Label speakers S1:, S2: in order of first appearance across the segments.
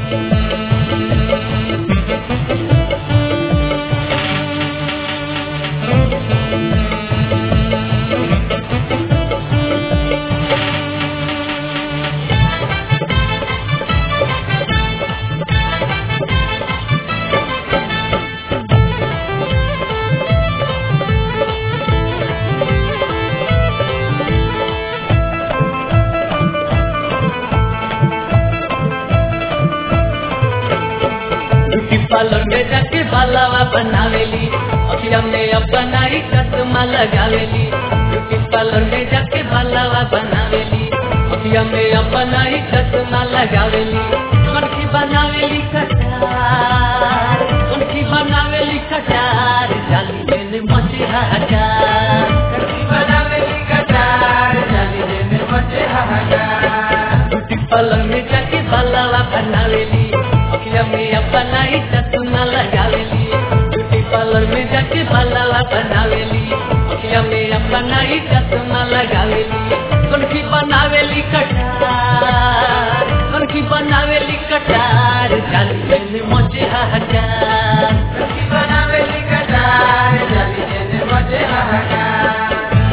S1: beauty parlour में जाके बालावा बनावेली अखिया में अपनाई चश्मा लगावेली ब्यूटी पार्लर में जाके बालावा बनावेली अखिया में अपनाई चश्मा लगावेली कनखी बनावेली कटार कनखी बनावेली कटार जाली में मचे हजार
S2: कनखी बनावेली कटार जाली में मचे हाहाकार
S1: ब्यूटी पार्लर में जाके बालावा बनावेली अखिया में अपनाई चश्मा लगावेली ब्यूटी पार्लर में जाके बालावा बनावेली अखिया में अपनाई चश्मा लगावेली कनखी बनावेली कटार कनखी बनावेली कटार जाली में मचे हजार
S2: कनखी बनावेली कटार जाली में मचे हाहाकार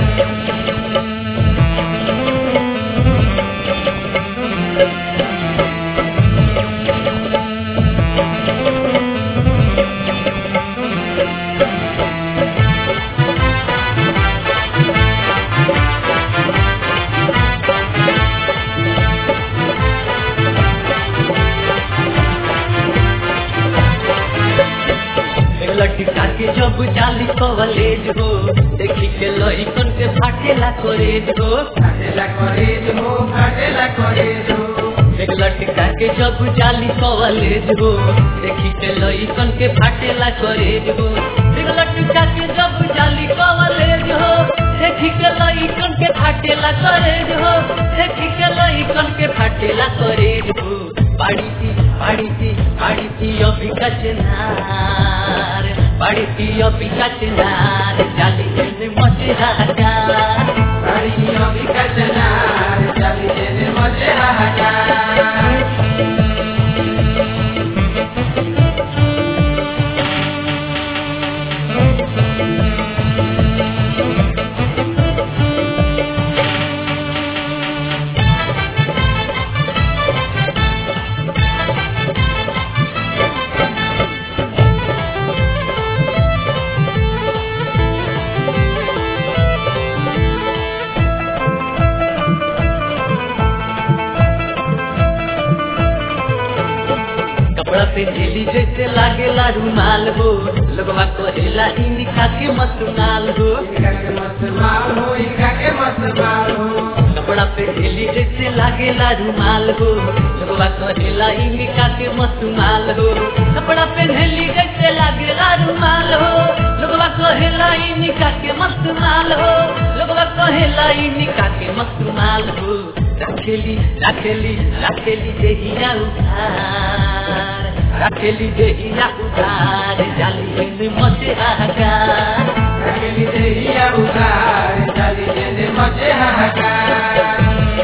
S1: लटका के जब जाली कॉलेज हो देखी के लइकन के फाटेला कॉलेज हो
S2: फाटेला कॉलेज हो फाटेला कॉलेज हो
S1: एक लटका के जब जाली कॉलेज हो देखी के लइकन के फाटेला कॉलेज हो एक लटका के जब जाली कॉलेज हो देखी के लइकन के फाटेला कॉलेज हो देखी के लइकन के फाटेला कॉलेज हो बाड़ी थी बाड़ी थी बाड़ी थी अभी कचनार बाड़ी थी अभी कचनार जाली में मचे हजार
S2: बाड़ी अभी कचनार जाली में मचे हाहाकार
S1: कपड़ा पे झेली जैसे लागेला रुमाल हो लगवा कहेला इनका के मत रुमाल हो
S2: इनका के मस्त माल हो इनका के मस्त माल हो
S1: कपड़ा पे झेली जैसे लागेला रुमाल हो लगवा कहेला इनका के मत रुमाल हो कपड़ा पे झेली जैसे लागेला रुमाल हो लगवा कहेला इनका के मस्त माल हो लगवा कहेला इनका के मस्त माल हो रखेली रखेली रखेली देहिया उधार रखेली देहिया उधार जाली में मचे हाहाकार
S2: रखेली देहिया उधार जाली में मचे हाहाकार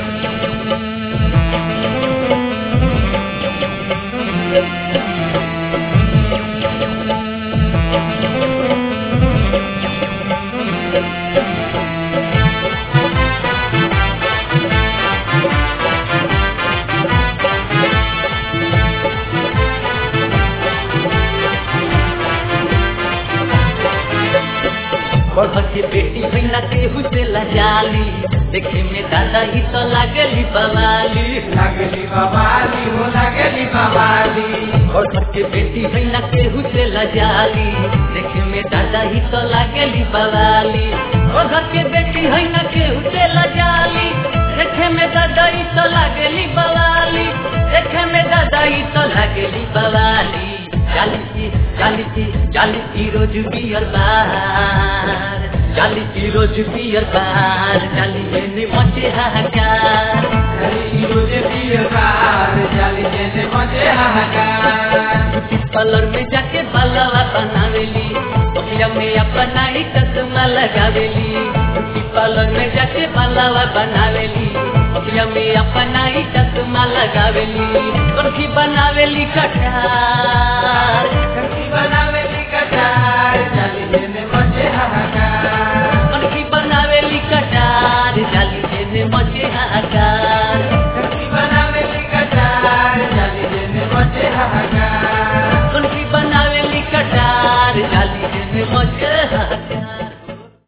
S1: बढ़ के बेटी बिना केहू से लजाली देखे में दादा ही तो लागली बवाली
S2: लागली बवाली हो लागली बवाली
S1: और घर के बेटी बिना केहू से लजाली देखे में दादा ही तो लागली बवाली और घर के बेटी है ना केहू से लजाली देखे में दादा ही तो लागली बवाली देखे में दादा ही तो लागली बवाली चाली की चाली की चाली की रोज बियर बार चाली की रोज बियर बार चाली में मचे हाहाकार
S2: जाली रोजे बियकार जाली में मचे हाहाकार
S1: ब्यूटी पार्लर में जाके बालावा बनावेली अखिया में अपना ही चश्मा लगावेली ब्यूटी पार्लर में जाके बालावा बनावेली अखिया में अपना ही चश्मा लगावेली कनखी बनावेली कटार
S2: कंकी बनावेली कटार जाली जेने मचे हाहाकार
S1: कनखी बनावेली कटार जाली जेने मचे हाहाकार